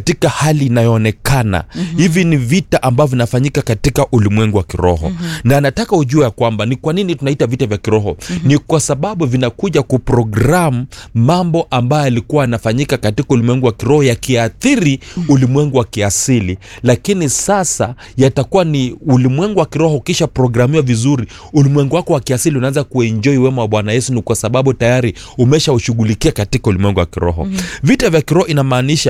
katika hali inayoonekana mm-hmm. hivi ni vita ambavyo vinafanyika katika ulimwengu wa kiroho mm-hmm. na nataka ujue ya kwamba ni kwa nini tunaita vita vya kiroho mm-hmm. ni kwa sababu vinakuja kuprogram mambo ambayo yalikuwa yanafanyika katika ulimwengu wa kiroho yakiathiri mm-hmm. ulimwengu wa kiasili lakini sasa yatakuwa ni ulimwengu wa kiroho ukisha programiwa vizuri ulimwengu wako wa kiasili unaanza kuenjoi wema wa bwana yesu ni kwa sababu tayari umeshaushughulikia katika ulimwengu wa kiroho mm-hmm. vita vya kiroho inamaanisha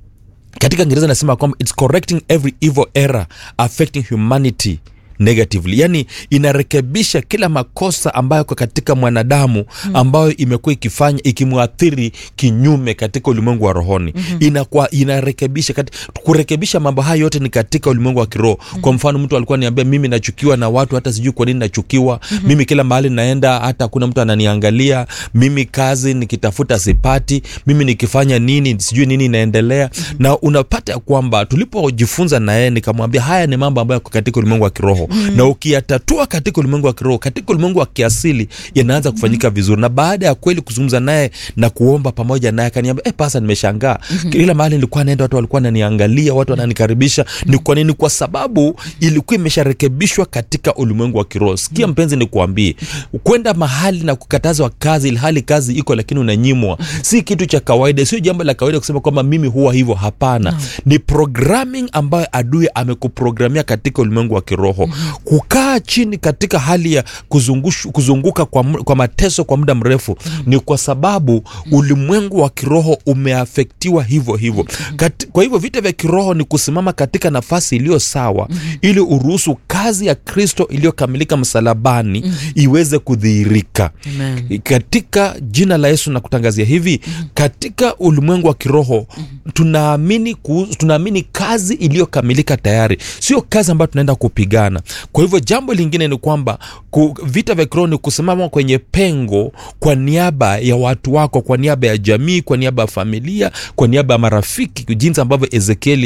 katika ngereza nasema kwamba its correcting every evil error affecting humanity negatively yani inarekebisha kila makosa ambayo kwa katika mwanadamu ambayo imekuwa ikifanya ikimwathiri kinyume katika ulimwengu wa rohoni mm-hmm. inakuwa inarekebisha kati, kurekebisha mambo haya yote ni katika ulimwengu wa kiroho mm-hmm. kwa mfano mtu alikuwa niambia mimi nachukiwa na watu hata sijui kwa nini nachukiwa mm-hmm. mimi kila mahali naenda hata hakuna mtu ananiangalia mimi kazi nikitafuta sipati mimi nikifanya nini sijui nini inaendelea mm-hmm. na unapata ya kwamba tulipojifunza na yeye nikamwambia haya ni mambo ambayo yako katika ulimwengu wa kiroho mm. na ukiyatatua katika ulimwengu wa kiroho katika ulimwengu wa kiasili yanaanza kufanyika mm. vizuri na baada ya kweli kuzungumza naye na kuomba pamoja naye akaniambia eh, pasa nimeshangaa mm-hmm. kila mahali nilikuwa naenda watu walikuwa wananiangalia watu wananikaribisha mm. ni kwa nini kwa sababu ilikuwa imesharekebishwa katika ulimwengu wa kiroho sikia mm. mpenzi nikuambie kwenda mahali na kukatazwa kazi ilhali kazi iko lakini unanyimwa si kitu cha kawaida sio jambo la kawaida kusema kwamba mimi huwa hivyo hapana no. ni programming ambayo adui amekuprogramia katika ulimwengu wa kiroho mm-hmm. kukaa chini katika hali ya kuzungushu, kuzunguka kwa, mu- kwa mateso kwa muda mrefu mm-hmm. ni kwa sababu mm-hmm. ulimwengu wa kiroho umeafektiwa hivyo hivyo mm-hmm. Kat, kwa hivyo vita vya kiroho ni kusimama katika nafasi iliyo sawa mm-hmm. ili uruhusu kazi ya kristo iliyokamilika msalabani mm-hmm. iweze kudhihirika Amen. katika jina la yesu nakutangazia hivi mm-hmm. katika ulimwengu wa kiroho mm-hmm. tunaamini ku, tunaamini kazi iliyokamilika tayari sio kazi ambayo tunaenda kupigana kwa hivyo jambo lingine ni kwamba ku, vita vya kiroho ni kusimama kwenye pengo kwa niaba ya watu wako kwa niaba ya jamii kwa niaba ya familia kwa niaba ya marafiki jinsi ambavyo ezekieli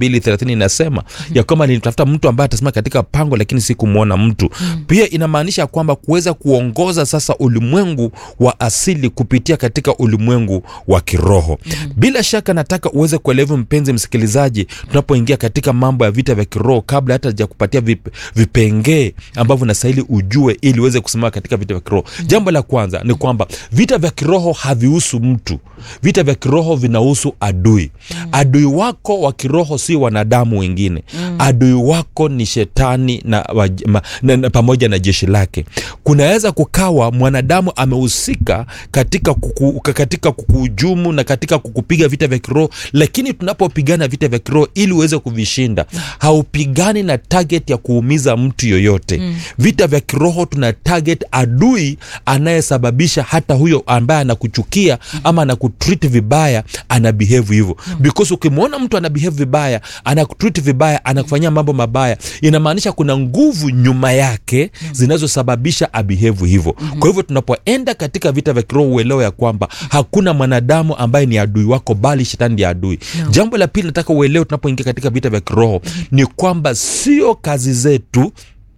22 inasema mm-hmm. ya kwamba nilitafuta mtu ambaye atasimama katika pango lakini sikumwona mtu mm-hmm. pia inamaanisha kwamba kuweza kuongoza sasa ulimwengu wa asili kupitia katika ulimwengu wa kiroho mm-hmm. bila shaka nataka uweze kuelewa mpenzi msikilizaji tunapoingia katika mambo ya vita vya kiroho kabla hata ja kupatia vip, vipengee ambavyo nastahili ujue ili uweze kusimama katika vita vya kiroho mm-hmm. jambo la kwanza ni kwamba vita vya kiroho havihusu mtu vita vya kiroho vinahusu adui mm-hmm. adui wako wa kiroho si wanadamu wengine mm-hmm. adui wako ni shetani na, waj- ma, na, na pamoja na jeshi lake kunaweza kukawa mwanadamu amehusika katika kuku, katika kukuhujumu na katika kukupiga vita vya kiroho lakini tunapopigana vita vya kiroho ili uweze kuvishinda haupigani na target ya kuumiza mtu yoyote mm. vita vya kiroho tuna target adui anayesababisha hata huyo ambaye anakuchukia mm. ama anakutreat vibaya ana behave hivyo mm. because ukimwona mtu ana behave vibaya anakutreat vibaya anakufanyia mambo mabaya inamaanisha kuna nguvu nyuma yake mm. zinazosababisha abehave hivyo mm-hmm. kwa hivyo tunapoenda katika vita vya kiroho uelewe ya kwamba hakuna mwanadamu ambaye ni adui wako bali shetani ndiye adui no. jambo la pili nataka uelewe tunapoingia katika vita vya kiroho mm-hmm. ni kwamba sio kazi zetu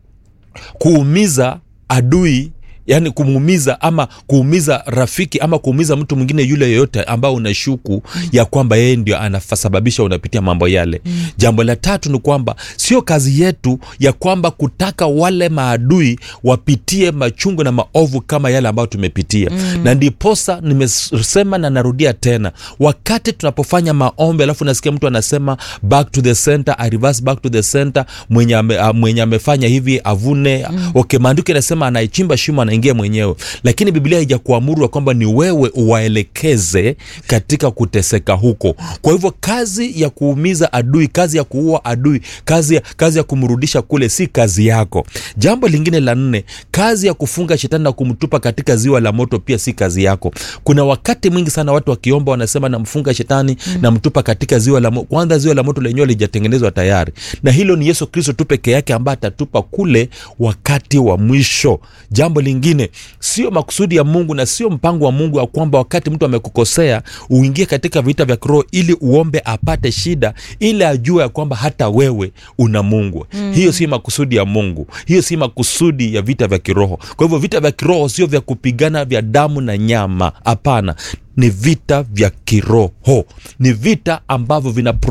kuumiza adui yaani kumuumiza ama kuumiza rafiki ama kuumiza mtu mwingine yule yoyote ambao unashuku mm. ya kwamba yeye ndio anasababisha unapitia mambo yale mm. jambo la tatu ni kwamba sio kazi yetu ya kwamba kutaka wale maadui wapitie machungu na maovu kama yale ambayo tumepitia mm. na ndiposa nimesema na narudia tena wakati tunapofanya maombi alafu nasikia mtu anasema back to the center I reverse back to the center mwenye, ame, uh, mwenye amefanya hivi avune mm. okay maandiko inasema anaichimba shimo anaingia mwenyewe lakini biblia haijakuamuru kwamba ni wewe uwaelekeze katika kuteseka huko kwa hivyo kazi ya kuumiza adui kazi ya kuua adui kazi ya, kazi ya kumrudisha kule si kazi yako jambo lingine la nne kazi ya kufunga shetani na kumtupa katika ziwa la moto pia si kazi yako kuna wakati mwingi sana watu wakiomba wanasema namfunga shetani mm. namtupa katika ziwa la moto kwanza ziwa la moto lenyewe lijatengenezwa tayari na hilo ni yesu kristo tu peke yake ambaye atatupa kule wakati wa mwisho jambo lingine sio makusudi ya mungu na sio mpango wa mungu ya kwamba wakati mtu amekukosea uingie katika vita vya kiroho ili uombe apate shida ili ajue ya kwamba hata wewe una mungu mm. hiyo si makusudi ya mungu hiyo si makusudi ya vita vya kiroho kwa hivyo vita vya kiroho sio vya kupigana vya damu na nyama hapana ni vita vya kiroho ni vita ambavyo vina